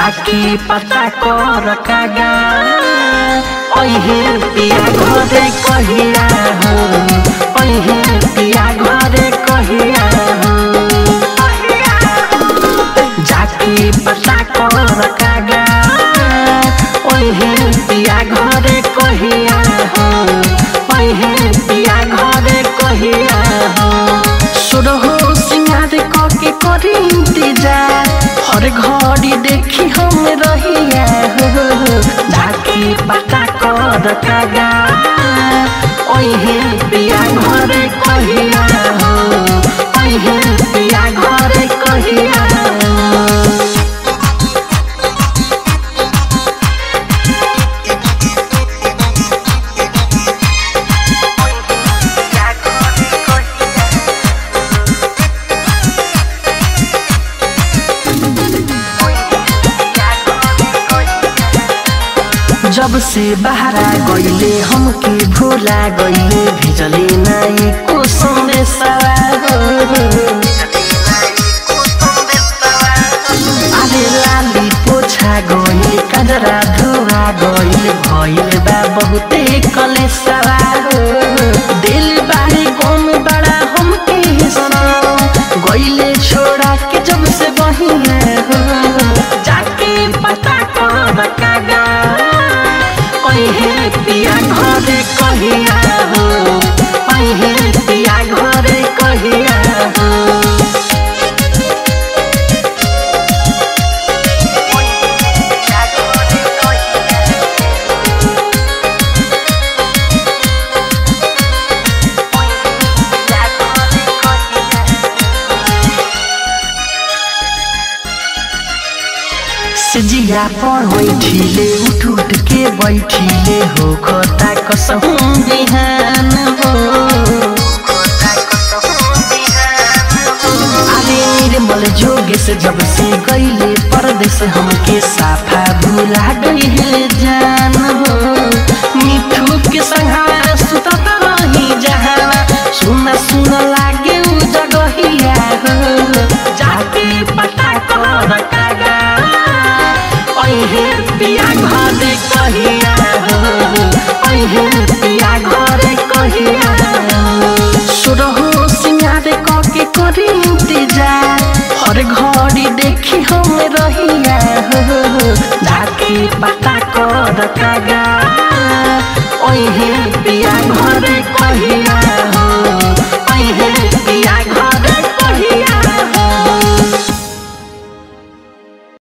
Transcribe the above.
जाके पता कर कागा ओहे पिया घरे कहिया हो ओहे पिया घरे कहिया हो जाके पता कर कागा ओहे पिया घरे कहिया हो ओहे पिया घरे कहिया हो सुरहो सिंगार कके करी इंतजार हर घड़ी देखी हम रहिया हो जाके पता कर कागा ओहे पिया घरे कहिया हो ओहे पिया घरे कहिया हो जब से बहरा गईले हमके भूला गईले भेजले नाई को संदेशा अरे लाली पोछा गईल कजरा धुआ गईल भइल बा बहुते कलेसा दिल बारे गम बड़ा हमके सनम गईले छोड़ा के जब से बहिया हो जाके पता कर कागा ओहे पिया घरे कहिया हो ओहे पिया घरे कहिया हो सिजिया पर बैठिले उठ उठ के बैठिले हो खता कसम बिहान हो अरे निर्मल जोगेश जब से गईले परदेश हमके साफा भुला गईले जान हो मिठू के संघारा सुतत रही जहाना सुना सुना लागे उ जगहिया हो जाके पता कर कागा ओहे पिया घरे कहिया हो ओहे पिया घरे कहिया हो सुरहो सिंगार कके करी इंतजार हर घड़ी देखी हम रहिया हो जाके पता कर कागा